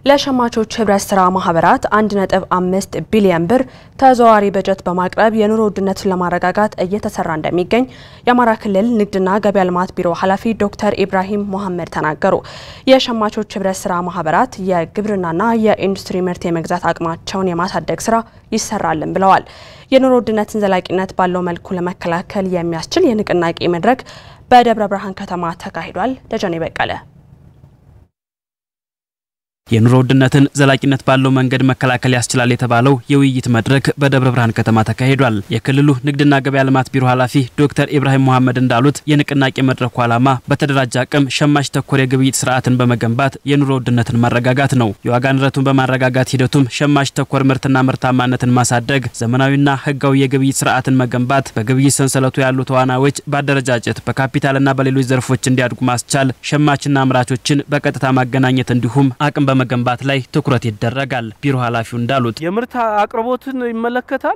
ለሸማቾች ህብረት ስራ ማህበራት 1.5 ቢሊዮን ብር ተዘዋዋሪ በጀት በማቅረብ የኑሮ ውድነትን ለማረጋጋት እየተሰራ እንደሚገኝ የአማራ ክልል ንግድና ገበያ ልማት ቢሮ ኃላፊ ዶክተር ኢብራሂም ሞሐመድ ተናገሩ። የሸማቾች ህብረት ስራ ማህበራት የግብርናና የኢንዱስትሪ ምርት የመግዛት አቅማቸውን የማሳደግ ስራ ይሰራልን ብለዋል። የኑሮ ውድነትን ዘላቂነት ባለው መልኩ ለመከላከል የሚያስችል የንቅናቄ መድረክ በደብረ ብርሃን ከተማ ተካሂዷል። ደጀኔ በቀለ የኑሮ ውድነትን ዘላቂነት ባለው መንገድ መከላከል ያስችላል የተባለው የውይይት መድረክ በደብረ ብርሃን ከተማ ተካሂዷል። የክልሉ ንግድና ገበያ ልማት ቢሮ ኃላፊ ዶክተር ኢብራሂም መሐመድ እንዳሉት የንቅናቄ መድረኩ ዓላማ በተደራጀ አቅም ሸማች ተኮር የግብይት ስርዓትን በመገንባት የኑሮ ውድነትን ማረጋጋት ነው። የዋጋ ንረቱን በማረጋጋት ሂደቱም ሸማች ተኮር ምርትና ምርታማነትን ማሳደግ፣ ዘመናዊና ህጋዊ የግብይት ስርዓትን መገንባት፣ በግብይት ሰንሰለቱ ያሉ ተዋናዮች በአደረጃጀት በካፒታልና በሌሎች ዘርፎች እንዲያድጉ ማስቻል፣ ሸማችና አምራቾችን በቀጥታ ማገናኘት እንዲሁም አቅም በመገንባት ላይ ትኩረት ይደረጋል። ቢሮ ኃላፊው እንዳሉት የምርት አቅርቦትን ይመለከታል፣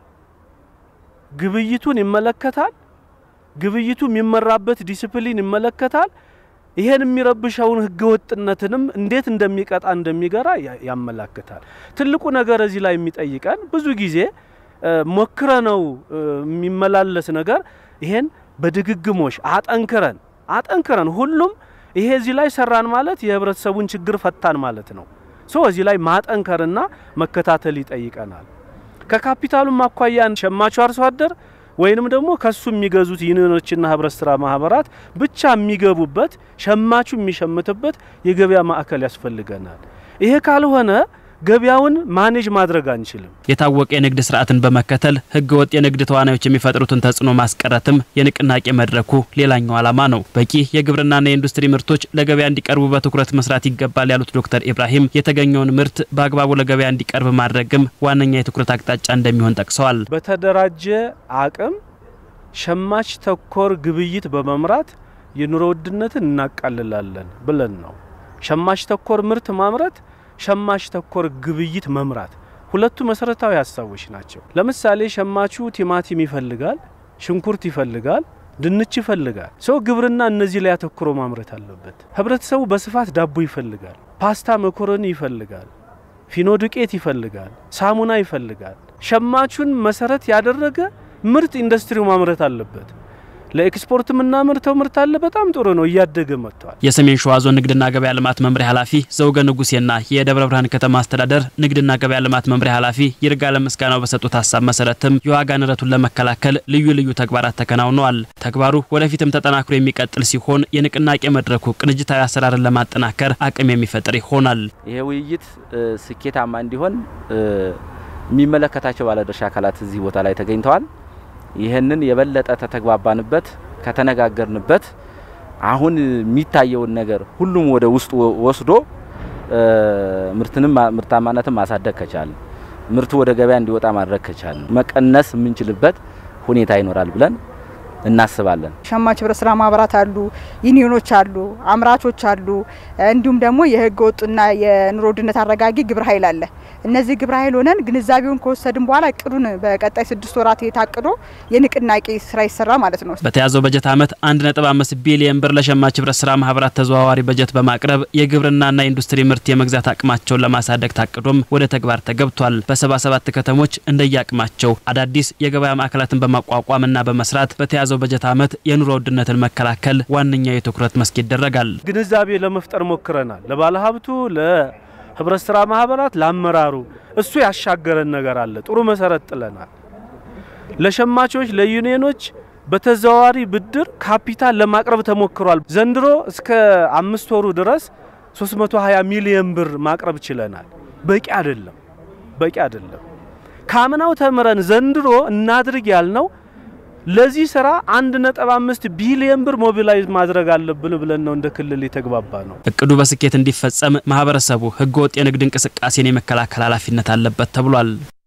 ግብይቱን ይመለከታል፣ ግብይቱ የሚመራበት ዲሲፕሊን ይመለከታል። ይሄን የሚረብሸውን ህገወጥነትንም እንዴት እንደሚቀጣ እንደሚገራ ያመላክታል። ትልቁ ነገር እዚህ ላይ የሚጠይቀን ብዙ ጊዜ ሞክረ ነው የሚመላለስ ነገር ይሄን በድግግሞሽ አጠንክረን አጠንክረን ሁሉም ይሄ እዚህ ላይ ሰራን ማለት የህብረተሰቡን ችግር ፈታን ማለት ነው። ሶ እዚህ ላይ ማጠንከርና መከታተል ይጠይቀናል። ከካፒታሉም አኳያን ሸማቹ አርሶ አደር ወይንም ደግሞ ከሱ የሚገዙት ዩኒዮኖችና ህብረት ስራ ማህበራት ብቻ የሚገቡበት ሸማቹ የሚሸምትበት የገበያ ማዕከል ያስፈልገናል። ይሄ ካልሆነ ገበያውን ማኔጅ ማድረግ አንችልም። የታወቀ የንግድ ስርዓትን በመከተል ህገ ወጥ የንግድ ተዋናዮች የሚፈጥሩትን ተጽዕኖ ማስቀረትም የንቅናቄ መድረኩ ሌላኛው ዓላማ ነው። በቂ የግብርናና የኢንዱስትሪ ምርቶች ለገበያ እንዲቀርቡ በትኩረት መስራት ይገባል ያሉት ዶክተር ኢብራሂም የተገኘውን ምርት በአግባቡ ለገበያ እንዲቀርብ ማድረግም ዋነኛ የትኩረት አቅጣጫ እንደሚሆን ጠቅሰዋል። በተደራጀ አቅም ሸማች ተኮር ግብይት በመምራት የኑሮ ውድነትን እናቃልላለን ብለን ነው። ሸማች ተኮር ምርት ማምረት ሸማች ተኮር ግብይት መምራት ሁለቱ መሰረታዊ ሀሳቦች ናቸው። ለምሳሌ ሸማቹ ቲማቲም ይፈልጋል፣ ሽንኩርት ይፈልጋል፣ ድንች ይፈልጋል። ሰው ግብርና እነዚህ ላይ አተኩሮ ማምረት አለበት። ህብረተሰቡ በስፋት ዳቦ ይፈልጋል፣ ፓስታ መኮረኒ ይፈልጋል፣ ፊኖ ዱቄት ይፈልጋል፣ ሳሙና ይፈልጋል። ሸማቹን መሰረት ያደረገ ምርት ኢንዱስትሪው ማምረት አለበት። ለኤክስፖርት የምናመርተው ምርት አለ። በጣም ጥሩ ነው፣ እያደገ መጥቷል። የሰሜን ሸዋ ዞን ንግድና ገበያ ልማት መምሪያ ኃላፊ ዘውገ ንጉሴና የደብረ ብርሃን ከተማ አስተዳደር ንግድና ገበያ ልማት መምሪያ ኃላፊ ይርጋለም ምስጋናው በሰጡት ሀሳብ መሰረትም የዋጋ ንረቱን ለመከላከል ልዩ ልዩ ተግባራት ተከናውነዋል። ተግባሩ ወደፊትም ተጠናክሮ የሚቀጥል ሲሆን የንቅናቄ መድረኩ ቅንጅታዊ አሰራርን ለማጠናከር አቅም የሚፈጥር ይሆናል። ይሄ ውይይት ስኬታማ እንዲሆን የሚመለከታቸው ባለድርሻ አካላት እዚህ ቦታ ላይ ተገኝተዋል። ይህንን የበለጠ ተተግባባንበት ከተነጋገርንበት አሁን የሚታየውን ነገር ሁሉም ወደ ውስጡ ወስዶ ምርትንም ምርታማነትን ማሳደግ ከቻለ ምርቱ ወደ ገበያ እንዲወጣ ማድረግ ከቻለ መቀነስ የምንችልበት ሁኔታ ይኖራል ብለን እናስባለን። ሸማች ህብረት ስራ ማህበራት አሉ፣ ዩኒዮኖች አሉ፣ አምራቾች አሉ፣ እንዲሁም ደግሞ የህገ ወጡና የኑሮ ውድነት አረጋጊ ግብረ ኃይል አለ። እነዚህ ግብረ ኃይል ሆነን ግንዛቤውን ከወሰድን በኋላ እቅዱን በቀጣይ ስድስት ወራት የታቅዶ የንቅናቄ ስራ ይሰራ ማለት ነው። በተያዘው በጀት ዓመት 1.5 ቢሊዮን ብር ለሸማች ህብረት ስራ ማህበራት ተዘዋዋሪ በጀት በማቅረብ የግብርናና ኢንዱስትሪ ምርት የመግዛት አቅማቸውን ለማሳደግ ታቅዶም ወደ ተግባር ተገብቷል። በ77 ከተሞች እንደየአቅማቸው አዳዲስ የገበያ ማዕከላትን በማቋቋምና በመስራት በተያዘ በተያዘው በጀት ዓመት የኑሮ ውድነትን መከላከል ዋነኛው የትኩረት መስክ ይደረጋል። ግንዛቤ ለመፍጠር ሞክረናል። ለባለሀብቱ፣ ለህብረት ስራ ማህበራት፣ ለአመራሩ እሱ ያሻገረን ነገር አለ። ጥሩ መሰረት ጥለናል። ለሸማቾች፣ ለዩኒዮኖች በተዘዋዋሪ ብድር ካፒታል ለማቅረብ ተሞክሯል። ዘንድሮ እስከ አምስት ወሩ ድረስ 320 ሚሊዮን ብር ማቅረብ ችለናል። በቂ አይደለም፣ በቂ አይደለም። ካምናው ተምረን ዘንድሮ እናድርግ ያልነው ለዚህ ስራ 1.5 ቢሊዮን ብር ሞቢላይዝ ማድረግ አለብን ብለን ነው እንደ ክልል የተግባባ ነው። እቅዱ በስኬት እንዲፈጸም ማህበረሰቡ ህገወጥ የንግድ እንቅስቃሴን የመከላከል ኃላፊነት አለበት ተብሏል።